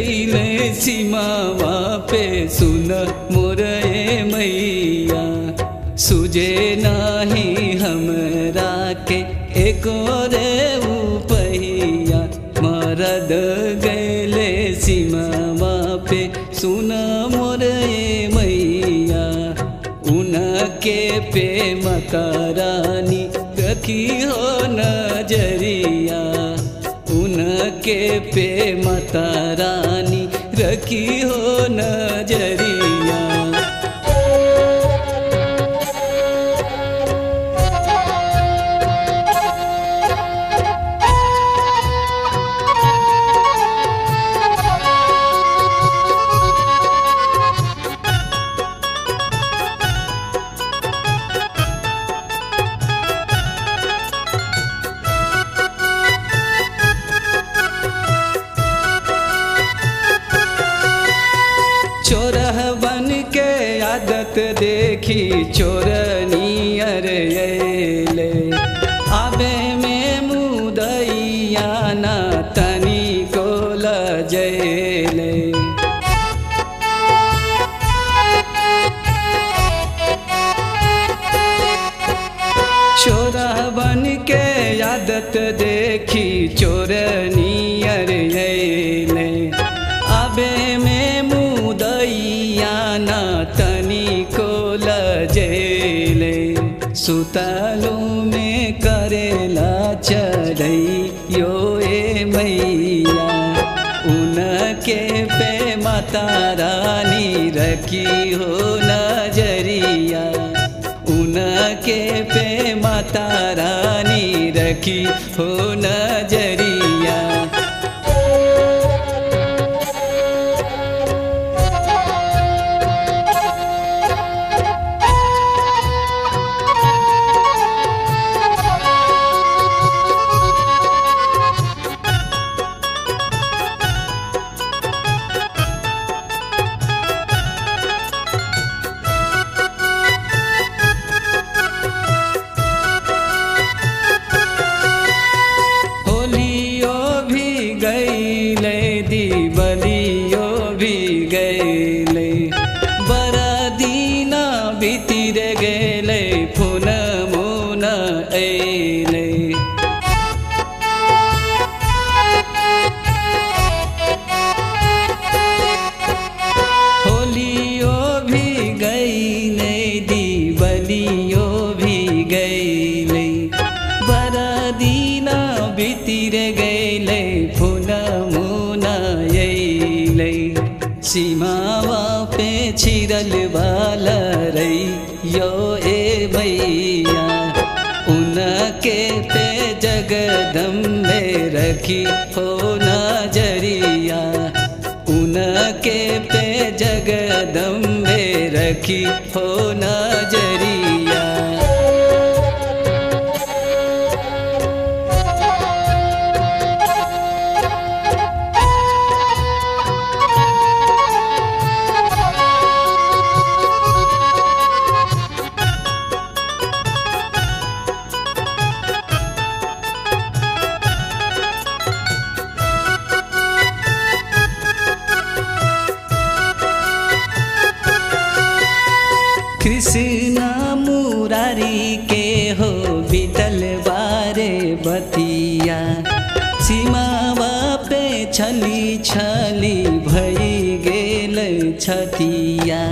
गईले सीमावा पे सुन मोरे मैया सुजे नाही हमरा के एको रे उपैया मरद गैले सीमावा पे सुन मोरे मैया उनके पे मकारानी रखी हो नजरिया उनके पे माता रानी रखी हो नजरिया चोरह बन के आदत देखी चोरनियर अले आबे में मुदैया ना तनी को लजैले चोरह बन के आदत देखी चोरनियर अले आबे में मुदैया ना तनी को लजेले सुतालो में करेला चढ़ई यो ए मैया उनके पे माता रानी रखी हो नजरिया उनके पे माता रानी रखी हो नजरिया होलियो भी गईले दीवलियो भी गईले बरदीना बीतिर गेले फुन मुन ऐले होलियो भी गईले दीवलियो भी गईले बरदीना बीतिर गईले फुन मुन ऐले सीमावा पे छिरल बाल रई यो ए मैया उनके पे जगदम्बे रखी हो नजरिया उनके पे जगदम्बे रखी हो नजरिया कृष्णा मुरारी के हो बीतल बारे बतिया सीमावा पे छली छली भई गेल छतिया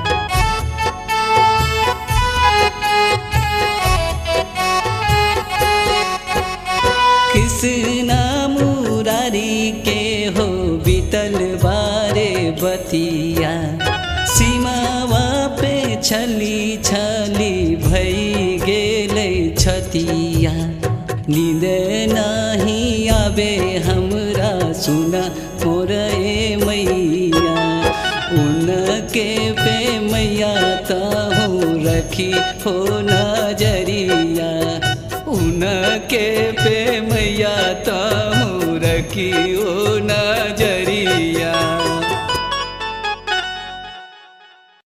कृष्णा मुरारी के हो बीतल बारे बतिया सीमावा पे छली छली भई गेले छतिया नींद नाही आबे हमरा सुना मोर ए मैया उनके पे मैया ताहू रखी हो नजरिया उनके पे मैया ताहू रखी हो नजरिया